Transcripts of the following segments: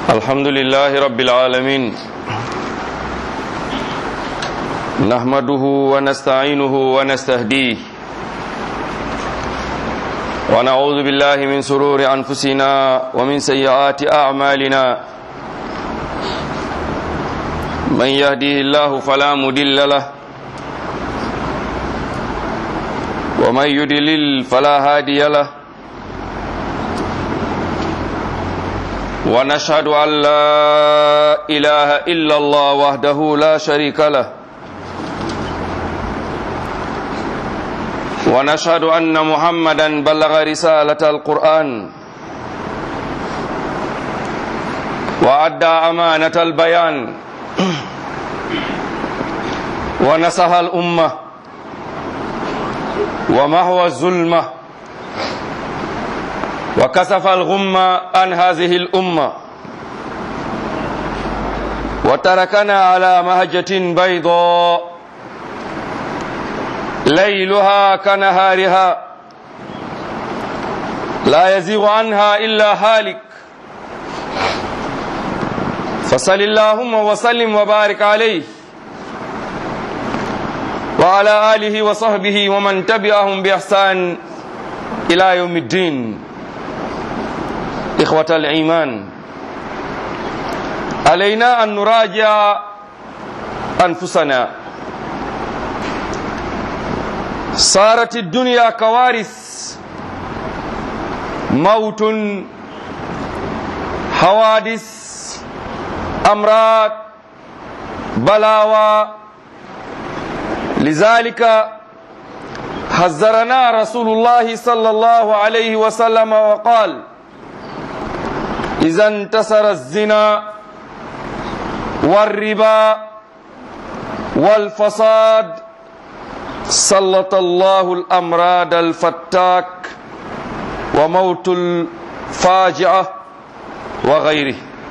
الحمد لله رب العالمين نحمده ونستعينه ونستهديه ونعوذ بالله من سرور أنفسنا ومن سيئات أعمالنا من يهديه الله فلا مدل له ومن يدلل فلا هادي له ونشهد أن لا إله إلا الله وحده لا شريك له ونشهد أن محمدا بلغ رسالة القرآن وأدى أمانة البيان ونصح الأمة ومحو الظلمة وكسف الغمة عن هذه الأمة وتركنا على مهجة بيضاء ليلها كنهارها لا يزيغ عنها إلا هالك فصل اللهم وسلم وبارك عليه وعلى آله وصحبه ومن تبعهم بإحسان إلى يوم الدين إخوة الإيمان علينا أن نراجع أنفسنا صارت الدنيا كوارث موت حوادث أمراض بلاوى لذلك حذرنا رسول الله صلى الله عليه وسلم وقال إذا انتصر الزنا والربا والفساد سلط الله الأمراض الفتاك وموت الفاجعة وغيره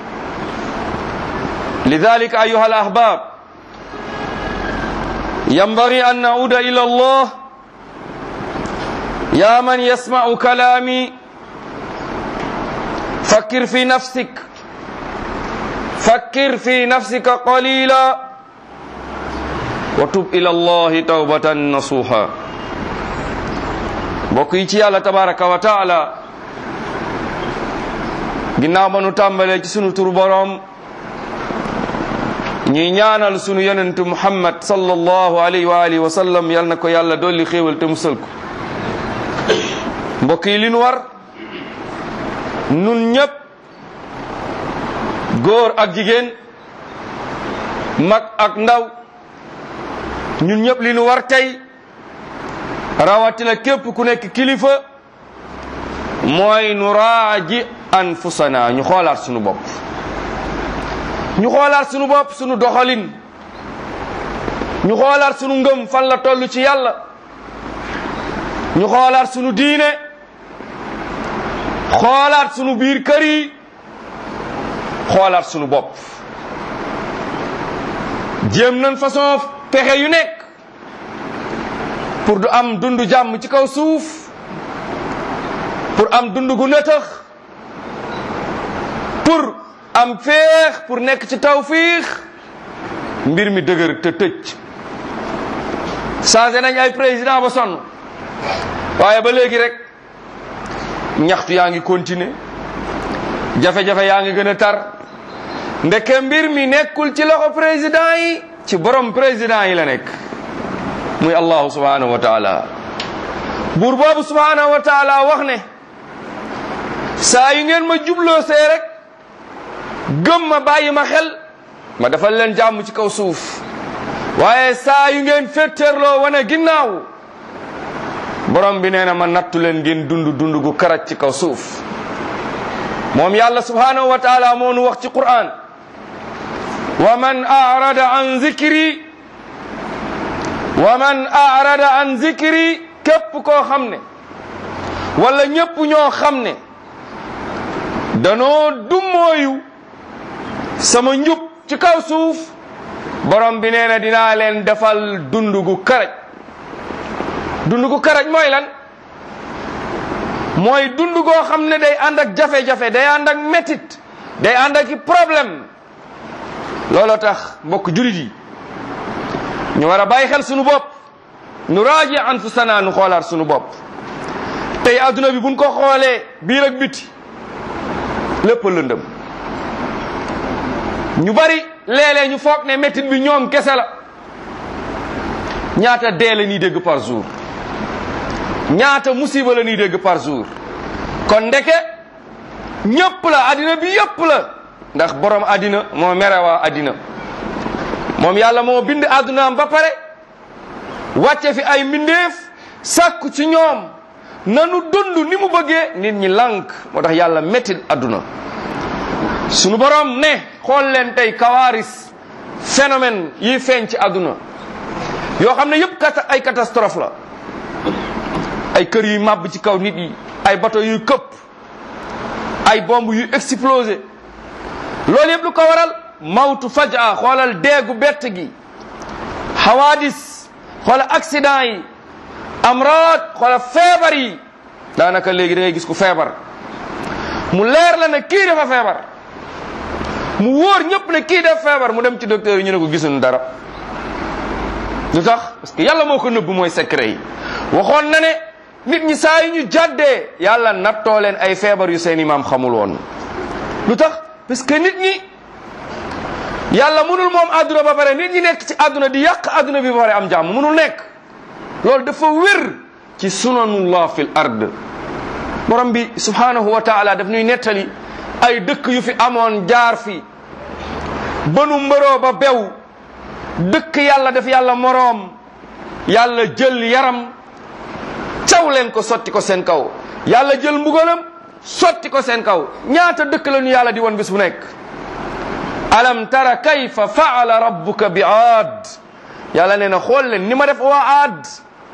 لذلك أيها الأحباب ينبغي أن نعود إلى الله يا من يسمع كلامي فكر في نفسك فكر في نفسك قليلا وتب إلى الله توبة نصوحا mbokk yi ci yàlla tabaraka wa taala ginnaaw ba nu tàmbalee ci sunu tur boroom ñuy ñaanal sunu yonentu muhammad sallallahu alayhi wa alihi wa sallam yal na ko yàlla dolli xéewal te musal ko mbokk yi li nu war nun ñépp góor ak jigéen mag ak ndaw ñun ñëpp li nu war tey rawatina képp ku nekk kilifa mooy nu raaji anfusana ñu xoolaat sunu bopp ñu xoolaat sunu bopp sunu doxalin ñu xoolaat sunu ngëm fan la toll ci yàlla ñu xoolaat sunu diine xoolaat sunu biir kër yi xoolaat sunu bopp jéem nañ façon pexe yu nekk pour du am dund jàmm ci kaw suuf pour am dund gu nëtëx pour am féex pour nekk ci tawfiix mbir mi dëgër te tëj changé nañ ay président ba sonn waaye ba léegi rek ñaxtu yaa ngi continuer jafe-jafe yaa ngi gën a tar ndeke mbir mi nekkul ci loxo président yi ci borom président yi la nekk muy allahu subhanahu wa taala buur boobu subhanahu wa taala wax ne saa yu ngeen ma jubloo see rek gëm ma bàyyi ma xel ma defal leen jàmm ci kaw suuf waaye saa yu ngeen féttéerloo wane ginnaaw borom bi nee na ma nattu leen ngeen dund dund gu karaj ci kaw suuf moom yàlla subhanahu wa taala moo nu wax ci Qur'an wa man arada an zikri wa man arada an zikri képp koo xam ne wala ñépp ñoo xam ne danoo dummooyu sama njub ci kaw suuf borom bi nee na dinaa leen defal dund gu karaj dund gu karaj mooy lan mooy dund goo xam ne day ànd ak jafe-jafe day ànd ak métit day ànd ak i problème looloo tax mbokk julit yi ñu war a bàyyi xel sunu bopp nu raaji anfusana nu xoolaat sunu bopp tey adduna bi buñ ko xoolee biir ak biti lépp lëndëm ñu bari léeg-léeg ñu foog ne métit bi ñoom kese la ñaata dee la ñuy dégg par jour ñaata musiba la ñuy dégg par jour kon ndeke ñëpp la addina bi yëpp la ndax borom addina moo mere waa addina moom yàlla moo bind addunaam ba pare wàcce fi ay mbindeef sàkku ci ñoom nanu dund ni mu bëggee nit ñi lànk moo tax yàlla mettit adduna sunu borom ne xool leen tey kawaaris phénomène yi feeñ ci adduna yoo xam ne yëpp kat ay catastrophe la ay kër yuy màbb ci kaw nit yi ay bateau yuy këpp ay bomb yuy explosé loolu yëpp lu ko waral mawtu fajaa xoolal deegu bett gi hawadis xoolal accident yi amraad xoolal feebar yi daanaka léegi da ngay gis ku feebar mu leer la ne kii dafa feebar mu wóor ñëpp ne kii def feebar mu dem ci docteur yi ñu ne ko gisuñu dara lu tax parce que yàlla moo ko nëbb mooy secret yi waxoon na ne nit ñi saa yi ñu jàddee yàlla nattoo leen ay feebar yu seen imaam xamul woon lu tax parce que nit ñi yàlla mënul moom àdduna ba pare nit ñi nekk ci àdduna di yàq àdduna bi ba pare am jàmm mënul nekk loolu dafa wér ci sunanullah fil ard borom bi subhanahu wa taala daf ñuy nettali ay dëkk yu fi amoon jaar fi banu mbëroo ba bew dëkk yàlla def yàlla moroom yàlla jël yaram caw leen ko sotti ko seen kaw yàlla jël mbugalam sotti ko seen kaw ñaata dëkk la ñu yàlla di won bis bu nekk alam tara kayfa faala rabbuka bi aad yàlla nee na xool leen ni ma def waa aad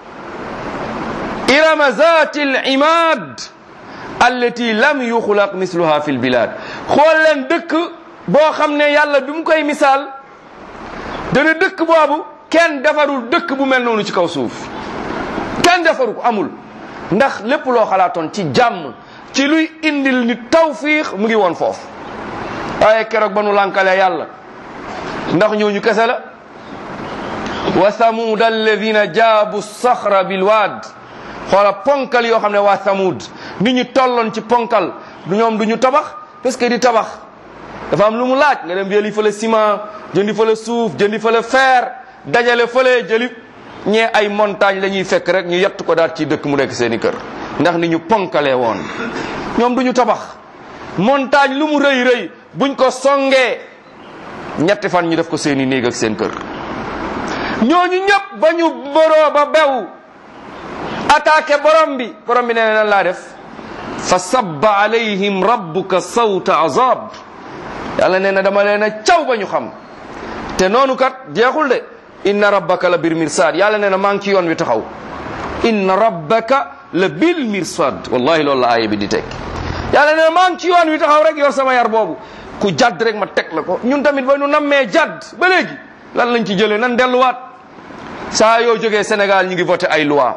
irama zati al imad allati lam yuxlaq misluha fi lbilad xool leen dëkk boo xam ne yàlla bi mu koy misaal dana dëkk boobu kenn defarul dëkk bu mel noonu ci kaw suuf kenn defaru ko amul ndax lépp loo xalaatoon ci jàmm ci luy indil nit tawfiix mu ngi woon foofu waaye keroog ba nu lànkalee yàlla ndax ñooñu kese la wa thamud alladina jaabu saxra bilwaad xoola ponkal yoo xam ne waa thamud nit ñu tolloon ci ponkal du ñoom du ñu tabax parce que di tabax dafa am lu mu laaj nga dem jëli fële ciment jëndi fële suuf jëndi fële fer dajale fële jëli ñee ay montagne la ñuy fekk rek ñu yett ko daal ci dëkk mu nekk seeni kër ndax ni ñu ponkalee woon ñoom du ñu tabax montagne lu mu rëy rëy buñ ko songee ñetti fan ñu def ko seeni néeg ak seen kër ñooñu ñëpp ba ñu boroo ba bew attaqué borom bi borom bi nee na nan laa def fa sabba alayhim rabbuka sawta azab yàlla nee na dama leen a caw ba ñu xam te noonu kat jeexul de inna rabbaka la bir mirsad yàlla nee na maa ngi ci yoon wi taxaw inna rabbaka la bil mirsad wallahi loolu la aaya bi di teg yàlla nee na maa ngi ci yoon wi taxaw rek yor sama yar boobu ku jadd rek ma teg la ko ñun tamit ba ñu nammee jadd ba léegi lan lañ ci jëlee nan delluwaat saa yoo jógee Sénégal ñu ngi voté ay loi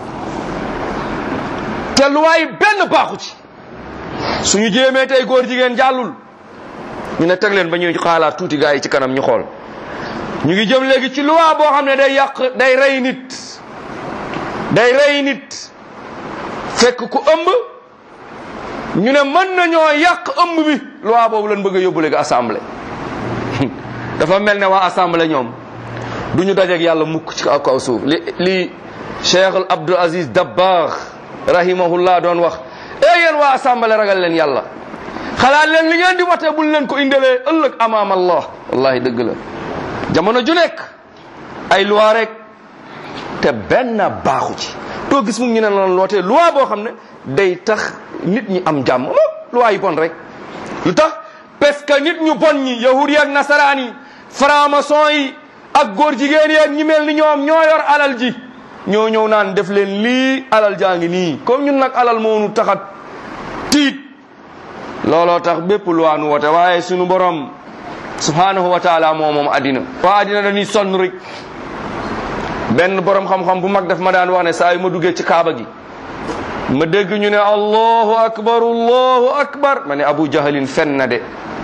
te loi yi benn baaxu ci suñu jéemee tey góor jigéen jàllul ñu ne teg leen ba ñuy xaalaat tuuti gars yi ci kanam ñu xool ñu ngi jëm léegi ci loi boo xam ne day yàq day rey nit day rey nit fekk ku ëmb ñu ne mën nañoo yàq ëmb bi loi boobu lañ bëgg a yóbbu léegi assemblée dafa mel ne waa assemblée ñoom du ñu dajeeg yàlla mukk ci kaw kaw suuf li li Cheikh Abdou Aziz Dabakh rahimahullah doon wax e yéen waa assemblée ragal leen yàlla xalaat leen li ngeen di watee bul leen ko indalee ëllëg amaam allah wallahi dëgg la jamono ju nekk ay loi rek te benn baaxu ci doo gis mu ñu ne lan lootee loi boo xam ne day tax nit ñi am jàmm mo loi yi bon rek lu tax parce que nit ñu bon ñi yahud yi ak nasaraan yi franc-maçon yi ak góor jigéen yi ak ñi mel ni ñoom ñoo yor alal ji ñoo ñëw naan def leen lii alal jaa ngi nii comme ñun nag alal moo nu taxat tiit looloo tax bépp loi nu wote waaye sunu borom subhanahu wa taala moo moom addina waa addina dañuy sonn rek benn borom xam-xam bu mag daf ma daan wax ne saa yu ma duggee ci kaaba gi ma dégg ñu ne allahu akbar allahu akbar ma ne abu jahalin fen na de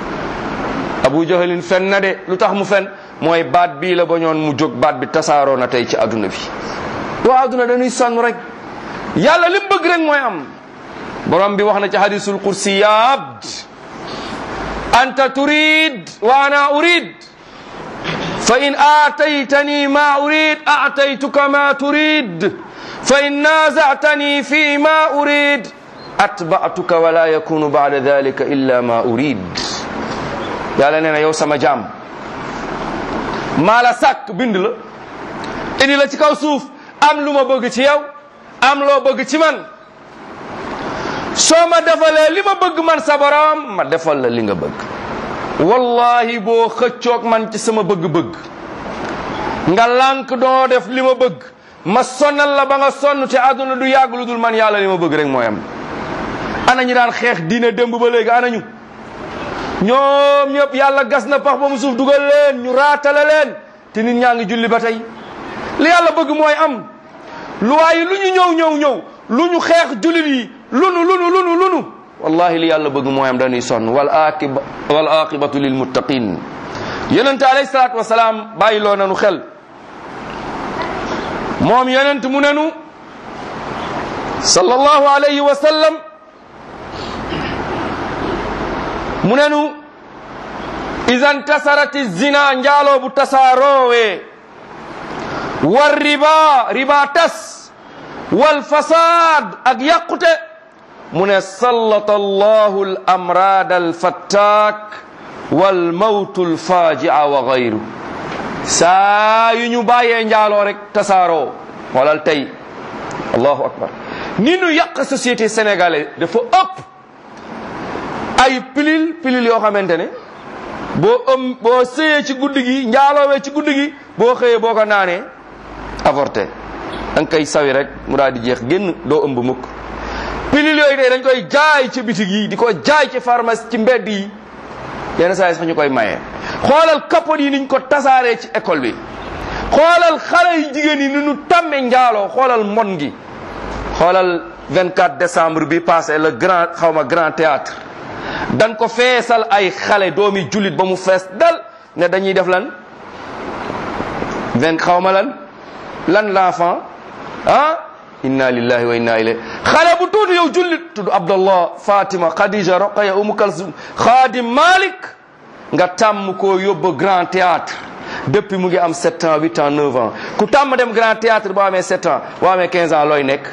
abu jahalin fen na de lu tax mu fen mooy baat bii la ba ñoon mu jóg baat bi tasaaroo na tey ci adduna bi waa adduna dañuy sonn rek yàlla li mu bëgg rek mooy am borom bi wax na ci hadisul kursi ya abd anta turid wa ana urid fa in aataytani ma urid aataytuka ma turid fa in naazatani fi ma urid atba'tuka wala yakunu ba'da dhalika illa ma urid yàlla nee na yow sama jaam maa la sàkk bind la indi la ci kaw suuf am lu ma bëgg ci yow am loo bëgg ci man soo ma defalee li ma bëgg man sa borom ma defal la li nga bëgg wallahi boo xëccoog man ci sama bëgg-bëgg nga lànk doo def li ma bëgg ma sonal la ba nga sonn te àdduna du yàgg lu dul man yàlla li ma bëgg rek mooy am ana ñu daan xeex diine démb ba léegi ana ñu ñoom ñëpp yàlla gas na pax ba mu suuf dugal leen ñu raatale leen te nit ñaa ngi julli ba tey li yàlla bëgg mooy am lu waaye lu ñu ñëw ñëw ñëw lu ñu xeex jullit yi lunu lunu lunu lunu wallahi li yàlla bëgg mooy am dañuy sonn wal aqiba wal aqibatu lil muttaqin yonente alayhi salaatu wasalaam bàyyi loo nanu xel moom yonent mu nenu sallallahu alayhi wa sallam mu nenu ida ntasarati zina njaaloo bu tasaaroowe war riba riba tas wal fasad ak yàqute mu ne sallata allahu al amrad al fattak wal mawtu al fajia wa gayru saa yu ñu bàyyee njaaloo rek tasaaroo xoolal tey allahu akbar ni nu yàq société sénégalaise dafa ëpp ay pilil pilil yoo xamante ne boo ëm boo sëyee ci guddi gi njaaloowee ci guddi gi boo xëyee boo ko naanee avorté da nga koy sawi rek mu daal di jeex génn doo ëmb mukk pilil yooyu tey dañ koy jaay ci bitig yi di ko jaay ci pharmacie ci mbedd yi yenn saa yi sax ñu koy maye. xoolal kapot yi niñ ko tasaaree ci école bi xoolal xale yi jigéen yi ni ñu tàmmee njaaloo xoolal mon gi xoolal 24 décembre bi passé le grand xaw ma grand théâtre dañ ko feesal ay xale doomi jullit ba mu fees dal ne dañuy def lan vingt xaw ma lan lan l'enfant ah inna lillahi wa inna ilayhi xale bu tuuti yow jullit tudd abdallah fatima khadija roqaya umu kalsum xaadim malik nga tàmm koo yóbbu grand théâtre depuis mu ngi am 7 ans 8 ans 9 ans ku tàmm dem grand théâtre boo amee 7 ans boo amee 15 ans looy nekk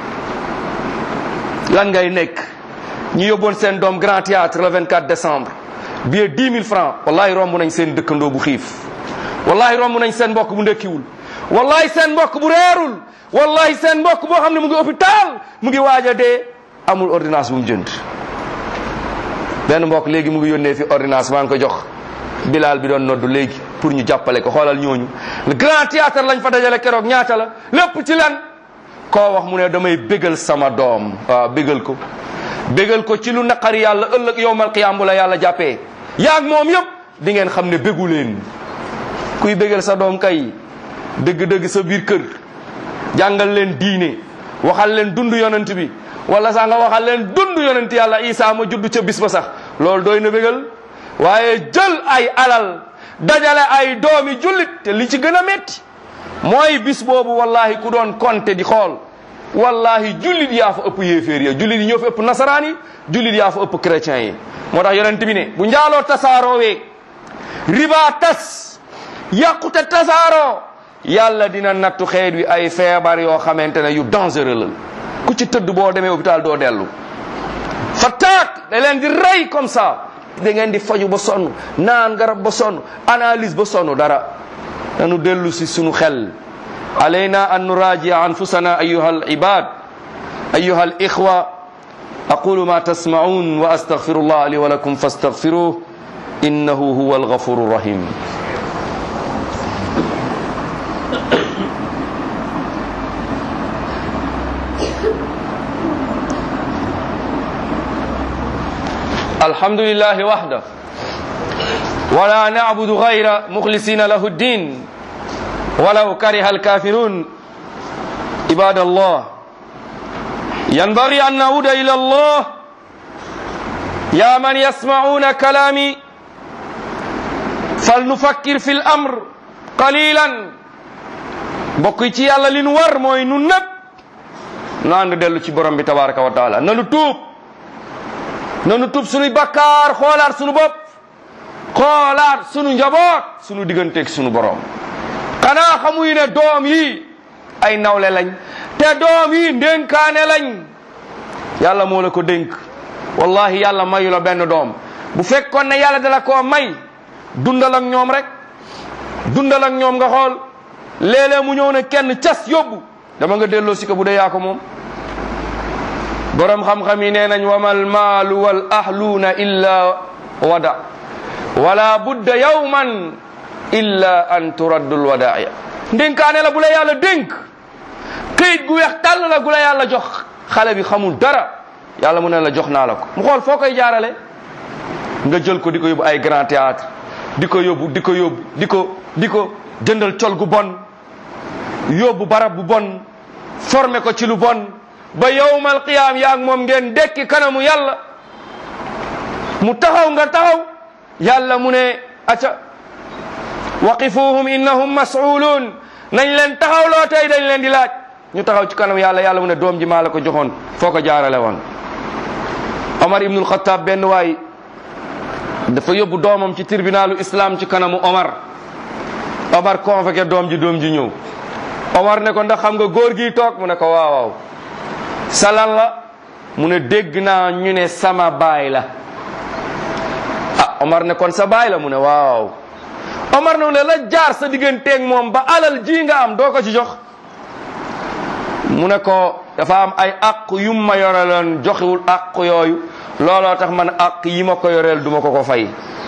lan ngay nekk ñu yóbboon seen doom grand théâtre le 24 décembre billet 10 000 francs wallahi romb nañ seen dëkkandoo bu xiif wallahi romb nañ seen mbokk bu ndekkiwul wallahi seen mbokk bu reerul wallahi seen mbokk boo xam ne mu ngi hôpital mu ngi waaj a dee amul ordonnance bu mu jënd benn mbokk léegi mu ngi yónnee fi ordonnance maa ngi ko jox bilal bi doon noddu léegi pour ñu jàppale ko xoolal ñooñu le grand théâtre lañ fa dajale keroog ñaata la lépp ci lan koo wax mu ne damay bégal sama doom waaw bégal ko bégal ko ci lu naqari yàlla ëllëg yowmal qiyaam bu la yàlla jàppee yaag moom yëpp di ngeen xam ne bégu leen kuy bégal sa doom kay dëgg-dëgg sa biir kër jàngal leen diine waxal leen dund yonent bi wala sax nga waxal leen dund yonent yàlla isa ma judd ca bis ba sax loolu doy na bégal waaye jël ay alal dajale ay doomi jullit te li ci gën a metti mooy bis boobu wallahi ku doon compter di xool wallahi jullit yaa fa ëpp yéeféer ya jullit yi ñoo fa ëpp nasaraan yi jullit yaa fa ëpp chrétiens yi moo tax yonent bi ne bu njaaloo tasaaroowee riba tas yàqute tasaaroo yàlla dina nattu xeet wi ay feebar yoo xamante ne yu dangereux la ku ci tëdd boo demee hôpital doo dellu fattaak da leen di rey comme ça da ngeen di faju ba sonn naan garab ba sonn analyse ba sonn dara nanu dellu si sunu xel علينا أن نراجع أنفسنا أيها العباد أيها الإخوة أقول ما تسمعون وأستغفر الله لي ولكم فاستغفروه إنه هو الغفور الرحيم الحمد لله وحده ولا نعبد غير مخلصين له الدين ولو كره الكافرون عباد الله ينبغي أن نعود إلى الله يا من يسمعون كلامي fal nufakkir fi l amr qalilan bokk yi ci yàlla li nu war mooy nu nëpp nu ànd dellu ci borom bi tabaraka wa taala nanu tuub nanu tuub sunuy bakkaar xoolaat sunu bopp xoolaat sunu njaboot sunu digganteeg sunu borom xanaa xamuy ne doom yi ay nawle lañ te doom yi ndénkaane lañ yàlla moo la ko dénk wallahi yàlla mayu la benn doom bu fekkoon ne yàlla dala koo may dundal ak ñoom rek dundal ak ñoom nga xool léeg-léeg mu ñëw ne kenn cas yóbbu dama nga delloo si ko bu dee yaa ko moom borom xam-xam yi nee nañ wamal maalu wal ahluuna illa wada wala budda yawman illa an turaddul wadaaya ndénkaane la bu la yàlla dénk këyit gu weex tàll la gu la yàlla jox xale bi xamul dara yàlla mu ne la jox naa la ko mu xool foo koy jaarale nga jël ko di ko yóbbu ay grand théâtre di ko yóbbu di ko yóbbu di ko di ko jëndal col gu bon yóbbu barab bu bon formé ko ci lu bon ba yowmal qiyaam yaa ak moom ngeen dekki kanamu yàlla mu taxaw nga taxaw yàlla mu ne aca waqifuhum innahum mas'uluun nañ leen taxawloo tey dañ leen di laaj ñu taxaw ci kanam yàlla yàlla mu ne doom ji maa la ko joxoon foo ko jaarale woon Omar ibnul Xattaab benn waay dafa yóbbu doomam ci tribunalu islam ci kanamu Omar Omar convoqué doom ji doom ji ñëw Omar ne ko ndax xam nga góor gi toog mu ne ko waaw waaw salan la mu ne dégg naa ñu ne sama baay la ah Omar ne kon sa baay la mu ne waaw Omar ne la jaar sa digganteeg moom ba alal ji nga am doo ko ci jox mu ne ko dafa am ay àq yu ma yoreloon joxewul àq yooyu looloo tax man àq yi ma ko yoreel duma ko ko fay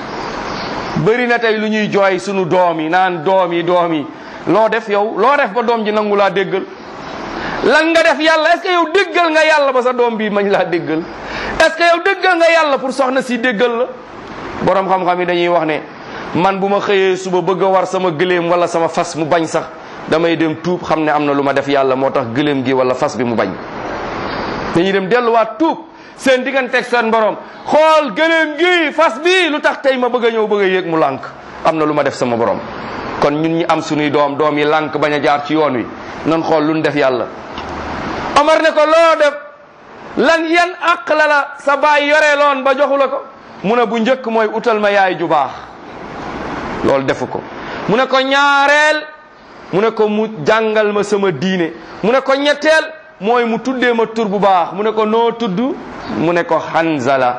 bëri na tey lu ñuy jooy sunu doom yi naan doom yi doom yi loo def yow loo def ba doom ji nangu laa déggal lan nga def yàlla est-ce que yow déggal nga yàlla ba sa doom bi mañ laa déggal est-ce que yow déggal nga yàlla pour soxna si déggal la borom xam-xam yi dañuy wax ne man bu ma xëyee suba bëgg a war sama gëléem wala sama fas mu bañ sax damay dem tuub xam ne am na lu ma def yàlla moo tax gëléem gi wala fas bi mu bañ dañuy dem delluwaat tuub seen digganteeg seen borom xool gëléem gi fas bi lu tax tey ma bëgg a ñëw bëgg a yéeg mu lànk am na lu ma def sama borom kon ñun ñi am sunuy doom doom yi lànk bañ a jaar ci yoon wi nan xool lu ñu def yàlla Omar ne ko loo def lan yan àq la la sa baay yoreeloon ba joxu la ko mu ne bu njëkk mooy utal ma yaay ju baax loolu defu ko mu ne ko ñaareel mu ne ko mu jàngal ma sama diine mu ne ko ñetteel mooy mu tuddee ma tur bu baax mu ne ko noo tudd mu ne ko Hanzala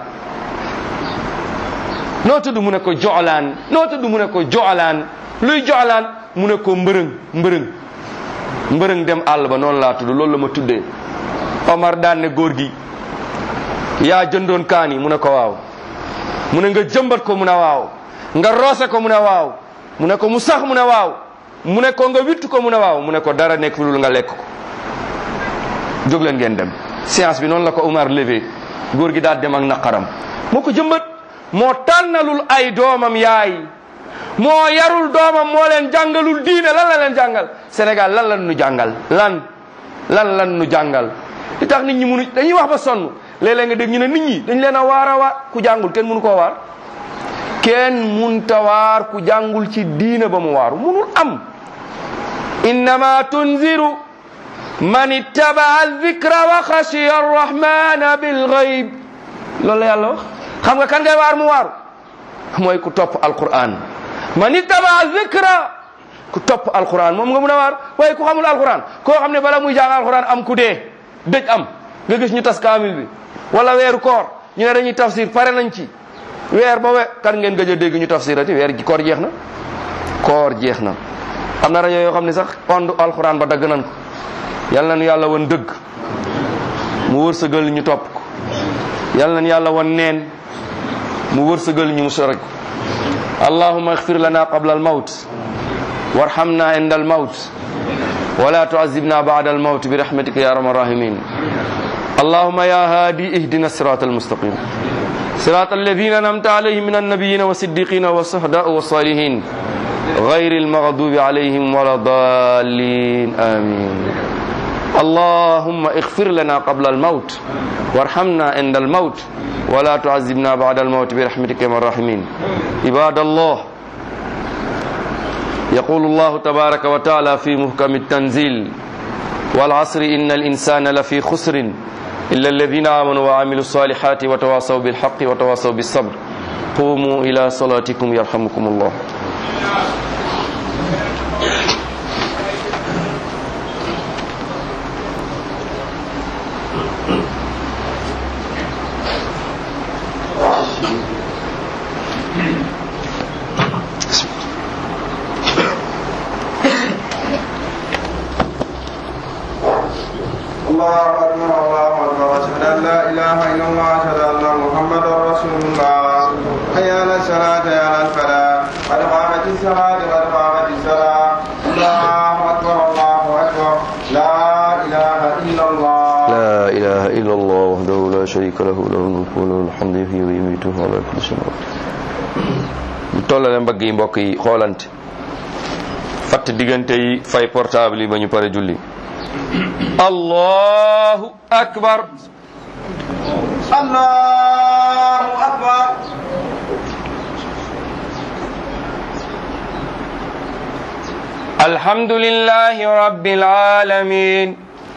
noo tudd mu ne ko Jolaan noo tudd mu ne ko Jolaan luy Jolaan mu ne ko mbërëng mbërëng mbërëng dem àll ba noonu laa tudd loolu la ma tuddee Omar daan ne góor gi yaa jëndoon kaani mu ne ko waaw mu ne nga jëmbat ko mu ne waaw nga roose ko mu ne waaw mu ne ko mu sax mu ne waaw mu ne ko nga witt ko mu ne waaw mu ne ko dara nekk fi lul nga lekk ko jóg leen ngeen dem séance bi noonu la ko Omar levé góor gi daal dem ak naqaram moo ko jëmbat moo tànnalul ay doomam yaay moo yarul doomam moo leen jàngalul diine lan la leen jàngal Sénégal lan lan nu jàngal lan lan lan nu jàngal li tax nit ñi munu dañuy wax ba sonn léeg-léeg nga dégg ñu ne nit ñi dañ leen a waar a waar ku jàngul kenn munu koo waar kenn munta waar ku jàngul ci diine ba mu waaru munul am innama tunziru man ittabaa dhikra wa xashiya arrahmana bilgayb loolu la yàlla wax xam nga kan ngay waar mu waaru mooy ku topp alquran man ittabaa dhikra ku topp alquran moom nga mun a waar waaye ku xamul alquran koo xam ne bala muy jàng alquran am ku dee dëj am nga gis ñu tas kaamil bi wala weeru koor ñu ne dañuy tafsir pare nañ ci weer ba we kan ngeen gëj a dégg ñu tafsirati weer koor jeex na koor jeex na am na rajo yoo xam ne sax ond alquran ba dagg nañ ko yal nañu yàlla won dëgg mu wërsëgal ñu topp ko yal nañu yàlla won neen mu wërsëgal ñu mu sore ko allahumma ighfir lana qabla al mawt warhamna inda al mawt ولا تعذبنا بعد الموت برحمتك يا ارحم الراحمين اللهم يا هادي اهدنا الصراط المستقيم صراط الذين انعمت عليهم من النبيين والصديقين والشهداء والصالحين غير المغضوب عليهم ولا الضالين امين اللهم اغفر لنا قبل الموت وارحمنا عند الموت ولا تعذبنا بعد الموت برحمتك يا الراحمين عباد الله يقول الله تبارك وتعالى في محكم التنزيل والعصر إن الإنسان لفي خسر إلا الذين آمنوا وعملوا الصالحات وتواصوا بالحق وتواصوا بالصبر قوموا إلى صلاتكم يرحمكم الله الله أكبر الله أكبر أشهد أن لا إله إلا الله أشهد أن محمدا رسول الله حي على الصلاة حي على الفلاح قد قامت الصلاة قد قامت الصلاة الله أكبر الله أكبر لا إله إلا الله لا إله إلا الله وحده لا شريك له له الملك وله الحمد يحيي ويميت وهو على كل شيء قدير ñu tollale mbagg yi mbokk yi xoolante fatt diggante yi fay portable yi ba ñu pare julli allahu akbar الله أكبر الحمد لله رب العالمين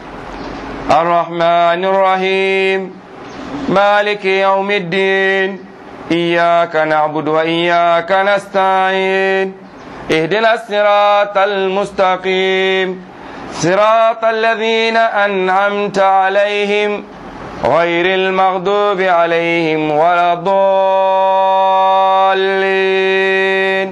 الرحمن الرحيم مالك يوم الدين إياك نعبد وإياك نستعين اهدنا الصراط المستقيم صراط الذين أنعمت عليهم غير المغضوب عليهم ولا الضالين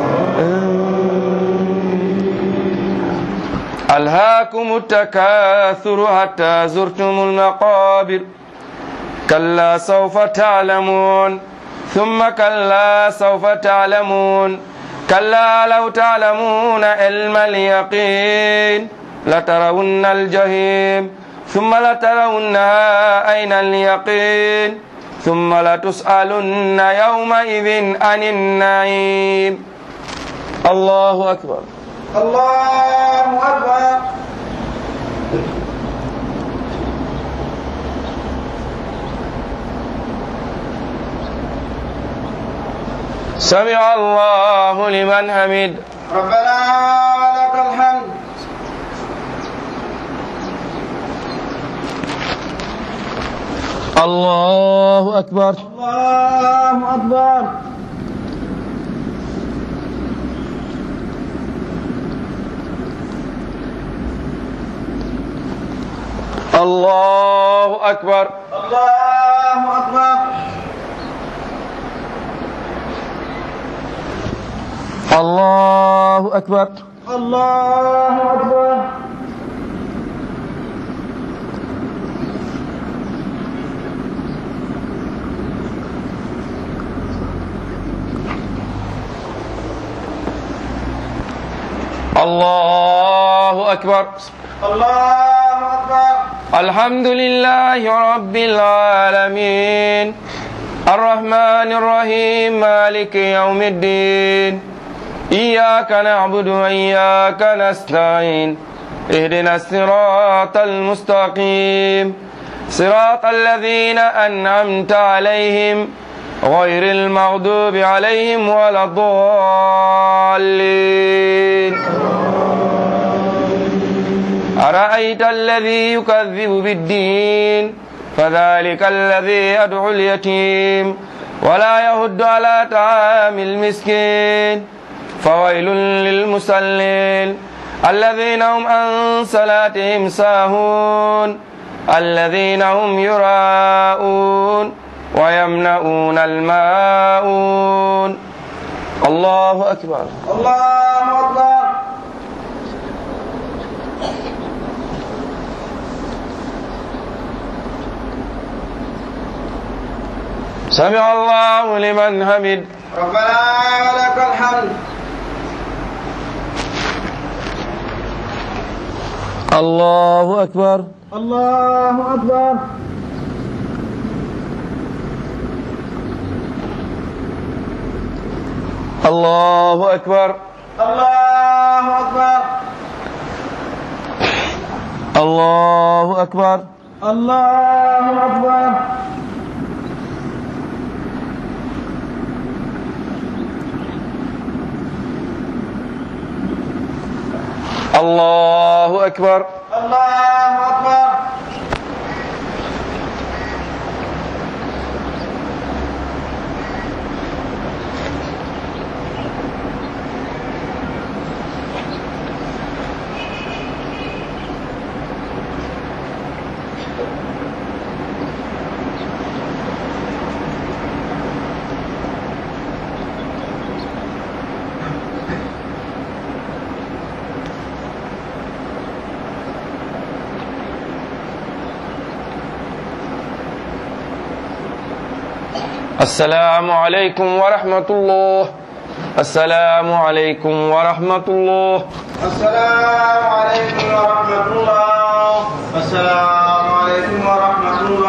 ألهاكم التكاثر حتى زرتم المقابر كلا سوف تعلمون ثم كلا سوف تعلمون كلا لو تعلمون علم اليقين لترون الجحيم ثم لترونها أين اليقين ثم لتسألن يومئذ عن النعيم الله أكبر الله أكبر سمع الله لمن حمد ربنا ولك الحمد الله أكبر الله أكبر الله أكبر الله أكبر الله أكبر الله أكبر الله أكبر الله أكبر الحمد لله رب العالمين الرحمن الرحيم مالك يوم الدين إياك نعبد وإياك نستعين اهدنا الصراط المستقيم صراط الذين أنعمت عليهم غير المغضوب عليهم ولا الضالين أرأيت الذي يكذب بالدين فذلك الذي يدعو اليتيم ولا يهد على طعام المسكين فويل للمصلين الذين هم عن صلاتهم ساهون الذين هم يراءون ويمنعون الماءون الله أكبر الله أكبر سمع الله لمن حمد ربنا ولك الحمد الله أكبر الله أكبر الله أكبر الله أكبر الله أكبر الله أكبر allahu akbar الله أكبر السلام عليكم ورحمة الله السلام عليكم ورحمة الله السلام عليكم ورحمة الله السلام عليكم ورحمة الله